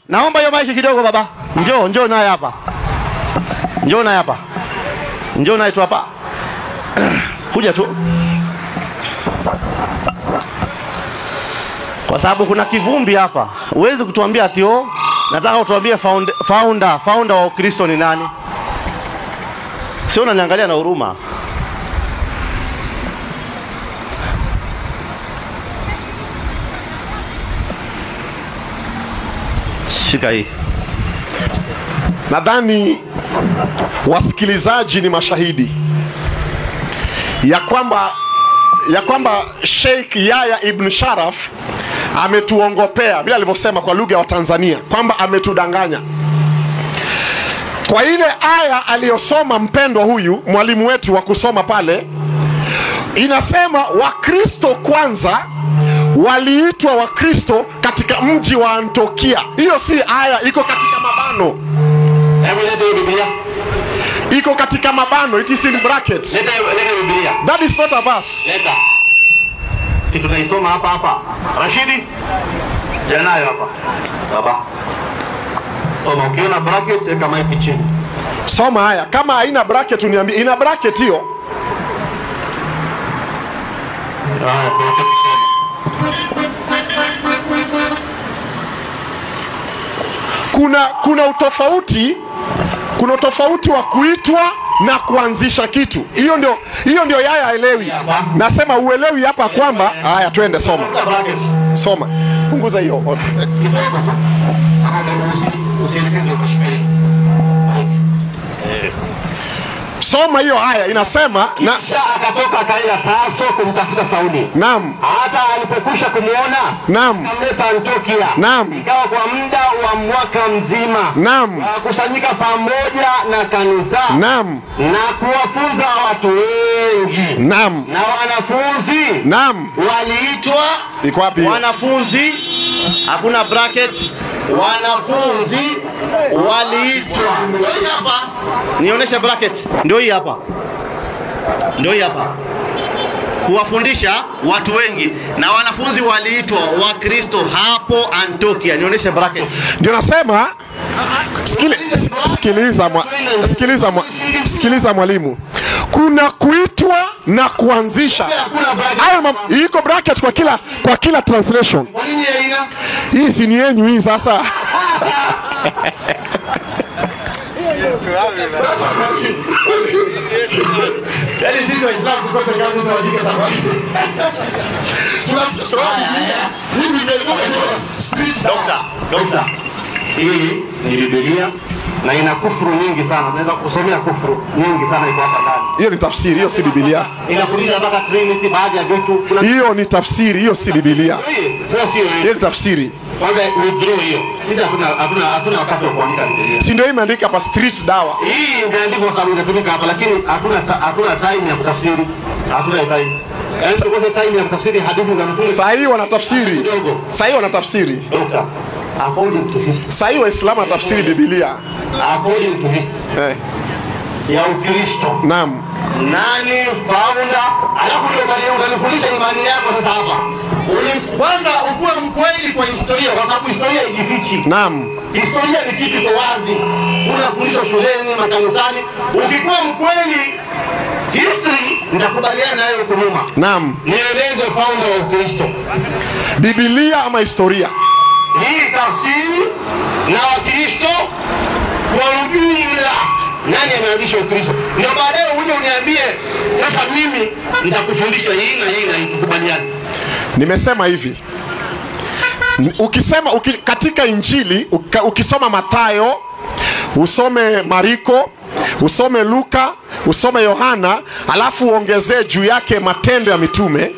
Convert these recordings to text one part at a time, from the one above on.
naomba hiyo maiki kidogo baba. Njoo, njoo naye hapa. Njoo naye hapa. Njoo naye tu hapa. Kuja tu. Kwa sababu kuna kivumbi hapa. Huwezi kutuambia ati oh, nataka utuambie founder, founder, founder wa Ukristo ni nani? Sio unaniangalia na huruma. Shika hii. Nadhani wasikilizaji ni mashahidi ya kwamba ya kwamba Sheikh Yahya Ibn Sharaf ametuongopea vile alivyosema kwa lugha ya Watanzania kwamba ametudanganya kwa ile aya aliyosoma mpendwa huyu mwalimu wetu wa kusoma pale, inasema Wakristo kwanza waliitwa Wakristo katika mji wa Antiokia. Hiyo si aya, iko katika mabano, Hebu leta hiyo Biblia. iko katika mabano, it is in bracket. Leta hiyo- leta hiyo Biblia. That is not a verse. Leta. Kitu tunaisoma hapa hapa. Rashidi. Janayo hapa. Baba. Soma ukiona bracket weka mic chini. Soma haya, kama haina bracket uniambie. Ina bracket hiyo? Haya, tunachokisema. Kuna kuna utofauti, kuna utofauti wa kuitwa na kuanzisha kitu. Hiyo ndio hiyo ndio Yahya haelewi. Nasema uelewi hapa kwamba haya, twende soma, Weka bracket. soma, punguza hiyo. Kidogo tu. Ama usi- usielekeze kushika hii. Soma hiyo haya, inasema na Kisha akatoka akaenda Tarso kumtafuta Sauli. naam, Hata alipokwisha kumwona naam, akamleta Antiokia. Naam. Ikawa kwa muda wa mwaka mzima naam, wakusanyika pamoja na kanisa naam, na kuwafunza watu wengi, naam, na wanafunzi naam. waliitwa Iko wapi hiyo? wanafunzi, hakuna bracket. Wanafunzi waliitwa. Ndio hii hapa, nionyeshe bracket. Ndio hii hapa, ndio hii hapa kuwafundisha watu wengi na wanafunzi waliitwa Wakristo hapo Antiokia. Nionyeshe bracket. Ndio nasema sikili, sikiliza, mwa, sikiliza, mwa, sikiliza mwalimu, kuna kuitwa na kuanzisha. Hakuna bracket. Hayo mam- iko bracket kwa kila kwa kila translation. Kwa nini haina? Hii si ni yenyu hii sasa. Yaani sisi Waislamu tukosa kazi tunawajika tafsiri. Dokta, dokta. Hii ni Biblia na ina kufuru nyingi sana. Tunaweza kusomea kufuru nyingi sana iko hapa ndani. Hiyo ni tafsiri, hiyo si Biblia. Inafundisha mpaka Trinity baadhi ya vitu. Kuna Hiyo ni tafsiri, hiyo si Biblia. hii, sasa sio hii. Hiyo ni tafsiri. Kwanza withdraw hiyo. Sisi hatuna hatuna hatuna wakati wa kuandika Biblia. Si ndio imeandika hapa street dawa. Hii imeandikwa sababu inatumika hapa lakini hatuna ta- hatuna time ya kutafsiri. Hatuna time. Yaani tukose time ya kutafsiri hadithi za Mtume. Saa hii wanatafsiri. Kidogo. Saa hii wanatafsiri. Doctor, according to history, Saa hii Waislamu wanatafsiri Biblia. according to history Eh, ya Ukristo, naam. nani founder? Alafu ndio unani- unanifundisha imani yako sasa hapa. Uli- Kwanza ukuwe mkweli kwa historia, kwa sababu historia haijifichi. Naam. Historia ni kitu iko wazi, unafundishwa shuleni, makanisani. Ukikuwa mkweli history, nitakubaliana na wewe huko nyuma. Naam. Nieleze founder wa Ukristo. Biblia ama historia? hii tafsiri na Wakristo kwa ujumla, nani ameanzisha Ukristo? Ndio baadaye uje uniambie sasa, mimi nitakufundisha hii na hii na hii, tukubaliane. Nimesema hivi. N- Ukisema uki, katika Injili uka, ukisoma Mathayo, usome Mariko, usome Luka, usome Yohana, alafu uongezee juu yake Matendo ya Mitume,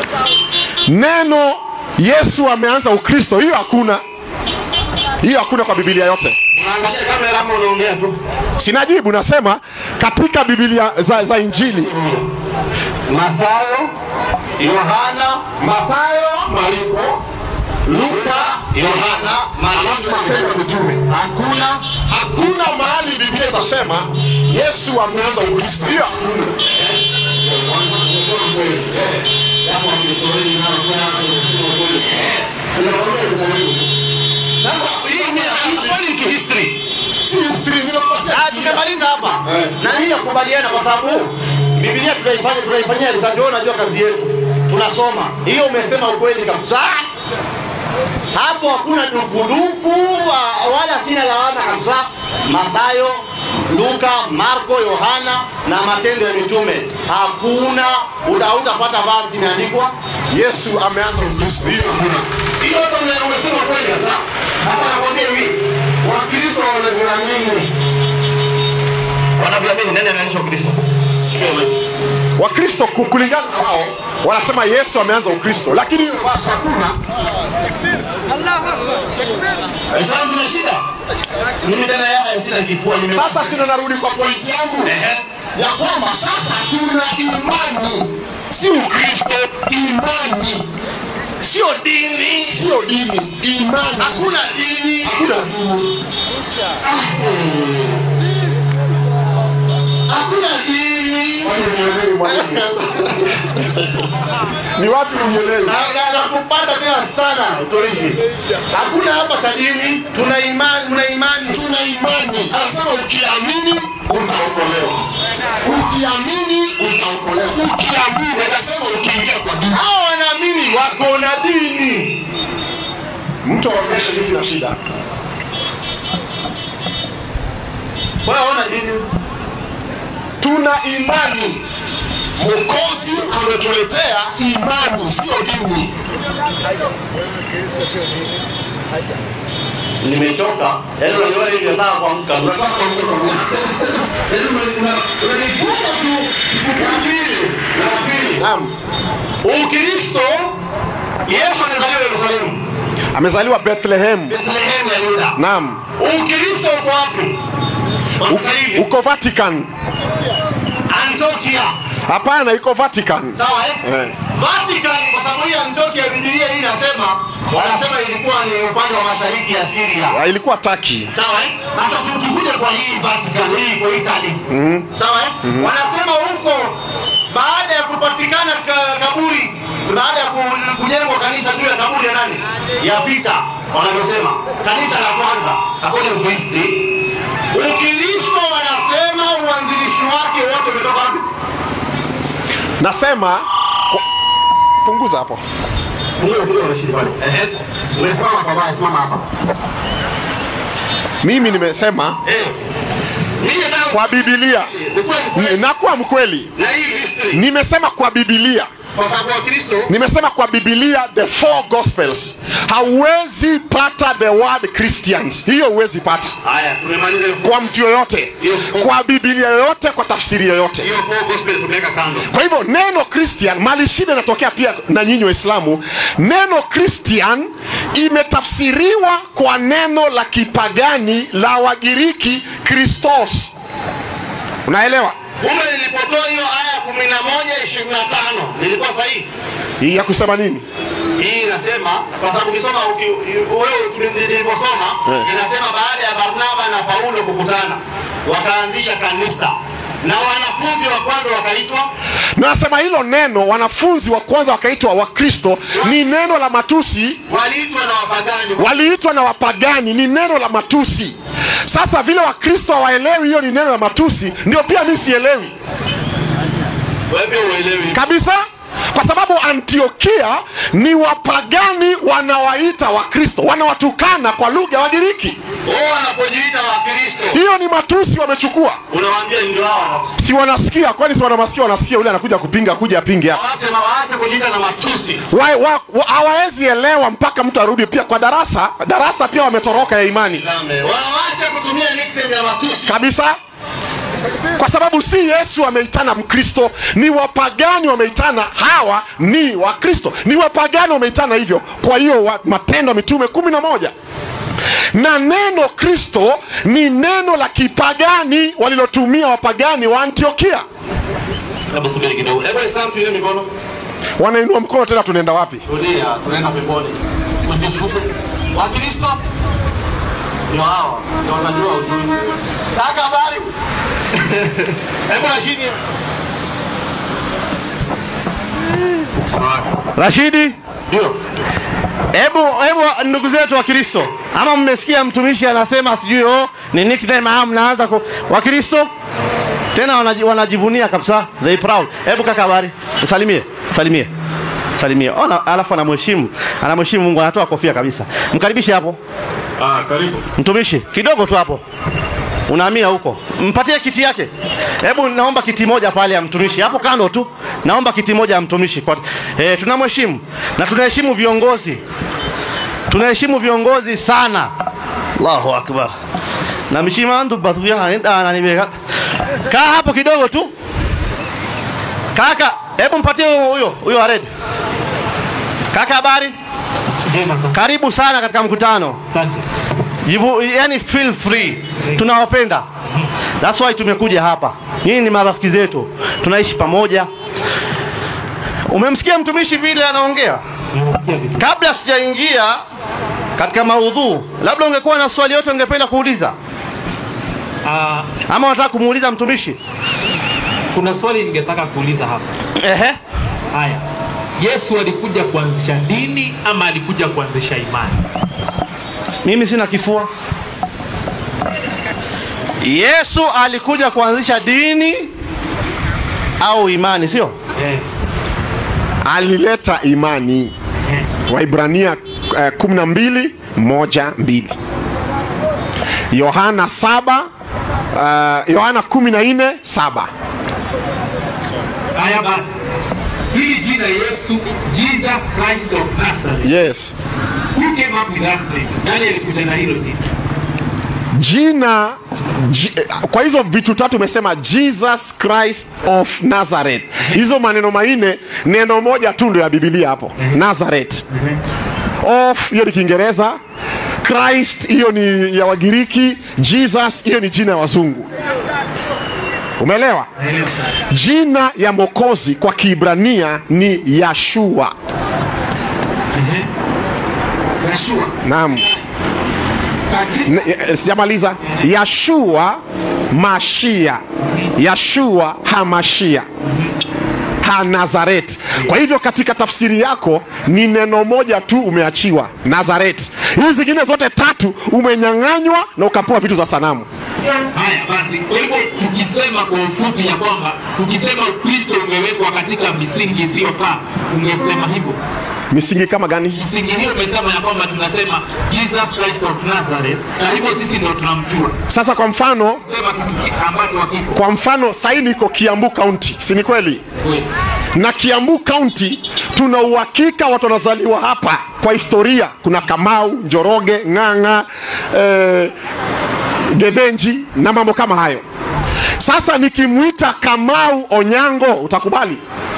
neno Yesu ameanza Ukristo, hiyo hakuna. Hiyo hakuna kwa Biblia yote. Unaangalia kamera ama unaongea tu? Sinajibu, nasema katika Biblia za, za Injili Mathayo, Yohana, Mathayo, Mariko, Luka, Yohana, Marko, Matendo ya Mitume. hakuna Hakuna mahali Biblia itasema Yesu ameanza Ukristo. Hiyo hakuna. sasa hii ni na mimi nakubaliana kwa sababu Biblia tunaifanya tunaifanyia research. Wewe unajua kazi yetu, tunasoma hiyo. Umesema ukweli kabisa, hapo hakuna dukuduku wa- wala sina lawama kabisa. Mathayo, Luka, Marko, Yohana na Matendo ya Mitume, hakuna uta- utapata vazi imeandikwa Yesu ameanza Ukristo. Hiyo hakuna. hiyo. Hata ume- umesema kweli kabisa. Sasa nakwambia hivi, Wakristo wanavyoamini wanavyoamini, nani ameanzisha Ukristo? Wakristo ku- kulingana na wao wanasema Yesu ameanza Ukristo, lakini hiyo basi hakuna. Waislamu tuna shida. Mimi tena yaya sina kifua nime Sasa sina, narudi kwa pointi yangu Ehe. ya kwamba sasa tuna imani, si Ukristo, imani Sio dini. sio dini, imani. Hakuna dini. Hakuna dini. Hakuna dini. Kwani unielewi mwalimu? Ni wapi unielewi? Na na- na kupata tena sana utorishi. Hakuna hapa cha dini. Tuna imani, tuna imani. Tuna imani, anasema ukiamini utaokolewa, ukiamini utaokolewa, ukiamini. Anasema ukiingia kwa dini, Hao wanaamini wako na dini. mtu aonyeshe mimi sina shida. Wewe hauna dini. Tuna imani, Mwokozi ametuletea imani, sio dini. Nimechoka. Yaani unajua hivi nataka kuamka. Unataka kuamka. Unanibuka tu siku mbili na pili. Naam, Ukristo Yesu amezaliwa Yerusalemu, amezaliwa Bethlehem. Bethlehem ya Yuda. Naam, Ukristo uko wapi? Kwa U- sasa hivi uko Vatican. Antiokia. Hapana, iko Vatican. Sawa eh? Eh. Vatican kwa sababu hii Antiokia Biblia hii inasema wanasema ilikuwa ni upande wa mashariki ya Syria. Ah, Ilikuwa Turkey. Sawa eh? Sasa tu- tukuje kwa hii Vatican hii kwa Italy. Sawa eh? Wanasema huko baada ya kupatikana ka- kaburi baada ya ku- kujengwa kanisa juu ya kaburi ya nani? Ya Peter wanavyosema. Kanisa la kwanza according to history. Ukristo wanasema uanzilishi wake wote umetoka wapi? Nasema punguza hapo. Mungu ndio anashiriki pale. Ehe. Umesimama kwa baba, simama hapa. Mimi nimesema Eh. Mimi nataka kwa Biblia, ukweli kweli nakuwa mkweli. na hii history Nimesema kwa Biblia, kwa sababu Wakristo nimesema kwa Biblia the four gospels. Hauwezi pata the word Christians, hiyo huwezi pata haya tumemaliza hiyo kwa mtu yoyote, kwa Biblia yoyote, kwa tafsiri yoyote. hiyo four gospel tumeweka kando. Kwa hivyo neno Christian, mali shida inatokea pia na nyinyi Waislamu. Neno Christian imetafsiriwa kwa neno la kipagani la Wagiriki Christos. Unaelewa? Kumbe nilipotoa hiyo aya kumi na moja ishirini na tano nilikuwa sahihi. Hii ya kusema nini? Hii inasema kwa sababu ukisoma uki- wewe tuli- nilivyosoma inasema baada ya Barnaba na Paulo kukutana wakaanzisha kanisa na wanafunzi wa kwanza wakaitwa Nasema hilo neno wanafunzi wa kwanza wakaitwa Wakristo ni neno la matusi, waliitwa na wapagani. waliitwa na wapagani ni neno la matusi. Sasa vile Wakristo hawaelewi hiyo ni neno la matusi, ndio pia mi sielewi Wewe pia uelewi. kabisa kwa sababu antiokia ni wapagani wanawaita wakristo wanawatukana kwa lugha ya wagiriki Wao wanapojiita Wakristo hiyo ni matusi wamechukua unawaambia ndio hao wanakusikia. si wanasikia kwani si wanamasikia wanasikia yule anakuja kupinga kuja apinge hapa Waache ma- waache kujiita na matusi. Wa- wa- wa- hawawezi elewa mpaka mtu arudi pia kwa darasa darasa pia wametoroka ya imani Lame. Waache kutumia nickname ya matusi. kabisa kwa sababu si yesu ameitana mkristo ni wapagani wameitana hawa ni wakristo ni wapagani wameitana hivyo kwa hiyo wa, matendo ya mitume kumi na moja na neno kristo ni neno la kipagani walilotumia wapagani wa antiokia Hebu subiri kidogo. Hebu Islam tuinue mikono. wanainua mkono tena tunaenda wapi Tulia, tunaenda peponi. Tujishuke. Wakristo ndio hawa. Ndio unajua ujui. Kaka habari? Hebu Rashidi. Rashidi, Ndio. hebu hebu ndugu zetu wa Kristo, ama mmesikia mtumishi anasema sijui oh, ni nickname au mnaanza ku wa Kristo? tena wanaji, wanajivunia kabisa, they proud. Hebu kaka, habari, salimie, salimie, salimie. Ona, alafu anamheshimu, anamheshimu Mungu, anatoa kofia kabisa. Mkaribishe hapo Ah, karibu. mtumishi, kidogo tu hapo, unahamia huko, mpatie kiti yake. Hebu naomba kiti moja pale ya mtumishi hapo kando tu, naomba kiti moja ya mtumishi kwa, eh, tunamheshimu na tunaheshimu viongozi, tunaheshimu viongozi sana. Allahu akbar na mishimandu bathuya na nimeka kaa hapo kidogo tu kaka, hebu mpatie huyo huyo huyo Hared. Kaka, habari? Njema sana. Karibu sana katika mkutano. Asante. Jivu, yani feel free. Tunawapenda. That's why tumekuja hapa. Nyinyi ni marafiki zetu. Tunaishi pamoja. Umemsikia mtumishi vile anaongea? Nimesikia vizuri. Kabla sijaingia katika maudhu, labda ungekuwa na swali yote ungependa kuuliza Ah, ama unataka kumuuliza mtumishi? kuna swali ningetaka kuuliza hapa. Ehe. Haya. Yesu alikuja kuanzisha dini ama alikuja kuanzisha imani? Mimi sina kifua. Yesu alikuja kuanzisha dini au imani, sio? Eh. alileta imani waibrania eh, 12 moja mbili yohana saba uh, yohana 14 saba Haya basi. Hili jina Yesu, Jesus Christ of Nazareth. yes Who came up with that name? Nani alikuja na hilo jina? jina Ji, eh, kwa hizo vitu tatu umesema jesus christ of nazareth hizo maneno manne neno moja tu ndio ya bibilia hapo nazareth of hiyo ni kiingereza christ hiyo ni ya wagiriki jesus hiyo ni jina ya wazungu umeelewa jina ya mokozi kwa kiibrania ni yashua Yeshua. naam N- eh, sijamaliza yashua mashia yashua hamashia hanazaret kwa hivyo katika tafsiri yako ni neno moja tu umeachiwa nazaret hizi zingine zote tatu umenyang'anywa na ukapewa vitu za sanamu Haya basi, kwa hivyo tukisema kwa ufupi ya kwamba tukisema Ukristo umewekwa katika misingi isiyofaa, ungesema hivyo. misingi kama gani Misingi hiyo umesema ya kwamba tunasema Jesus Christ of Nazareth, na hivyo sisi ndio tunamjua. sasa kwa mfano Sema kitu ki- ambacho hakipo kwa mfano sahii niko kiambu kaunti si ni kweli kweli. na Kiambu County tuna uhakika watu wanazaliwa hapa kwa historia. Kuna Kamau, Njoroge, Ng'ang'a, eh, Gebenji na mambo kama hayo. Sasa nikimwita Kamau Onyango utakubali?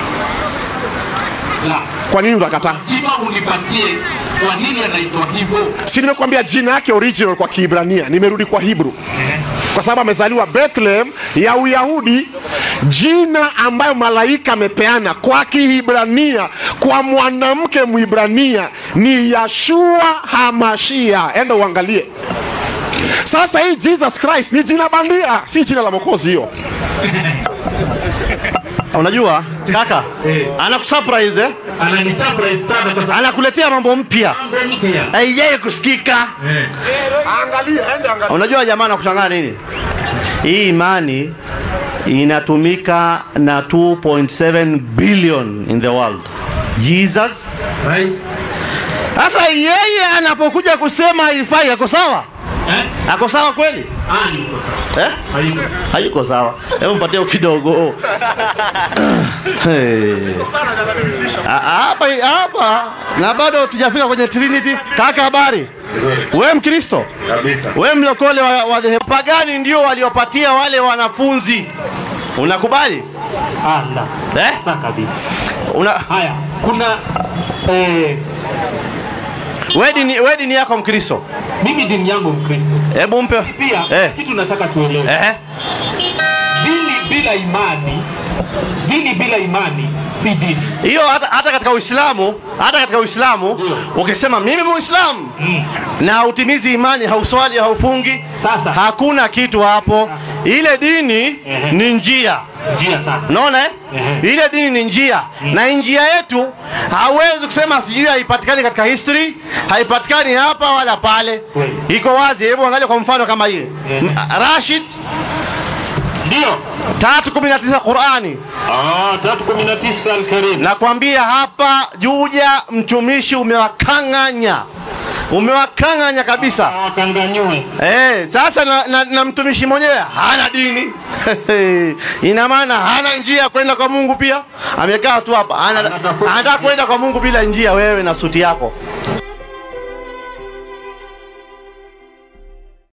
La, Kwa nini utakataa? lazima unipatie kwa nini anaitwa hivyo. Si nimekwambia jina yake original kwa Kiebrania, nimerudi kwa Hebrew kwa sababu amezaliwa Bethlehem ya Uyahudi, jina ambayo malaika amepeana kwa Kihibrania kwa mwanamke Mwibrania ni Yashua Hamashia. Enda uangalie. Sasa hii Jesus Christ ni jina bandia, si jina la Mwokozi hiyo. Unajua kaka, Eh. anakusurprise eh? Anani surprise sana kwa sababu anakuletea mambo mpya mambo mpya. haijai kusikika. Eh. Unajua jamaa anakushangaa nini? Hii imani inatumika na 2.7 billion in the world. Jesus Christ. sasa yeye anapokuja kusema haifai, ako sawa? Eh? Ako sawa kweli? Ah, ni uko sawa. Eh? Hayuko. Hayuko sawa. Hebu mpatie kidogo. Hey. Ah, Hapa hapa na bado tujafika kwenye Trinity. Kaka, habari? Wewe Mkristo? Kabisa. Wewe mlokole wa, wa dhehebu pagani ndio waliopatia wale wanafunzi. Unakubali? Ah, la. Eh? La kabisa. Una Haya, kuna eh, wewe dini wewe dini yako Mkristo. mimi dini yangu Mkristo. Hebu mpe. Pia Eh. kitu nataka tuelewe. Eh. Dini bila imani, dini bila imani si dini. Hiyo hata, hata katika Uislamu, hata katika Uislamu ukisema mimi Muislamu na utimizi imani, hauswali, haufungi, Sasa. hakuna kitu hapo. Ile dini ni njia. Njia sasa. Unaona eh? Ehe. Ile dini ni njia na njia yetu hawezi kusema sijui haipatikani katika history, haipatikani hapa wala pale. Kweli. Iko wazi. Hebu angalia kwa mfano kama hii Ehe. M- Rashid Ndio. tatu kumi na tisa Qurani. Ah, 319 Al-Karim. Nakwambia hapa Juja, mtumishi umewakang'anya, umewakang'anya kabisa. Wakanganyue. Eh, sasa na, na, na mtumishi mwenyewe hana dini ina maana hana njia ya kwenda kwa Mungu. Pia amekaa tu hapa ana- Anatafuta anataka kwenda kwa Mungu bila njia. Wewe na suti yako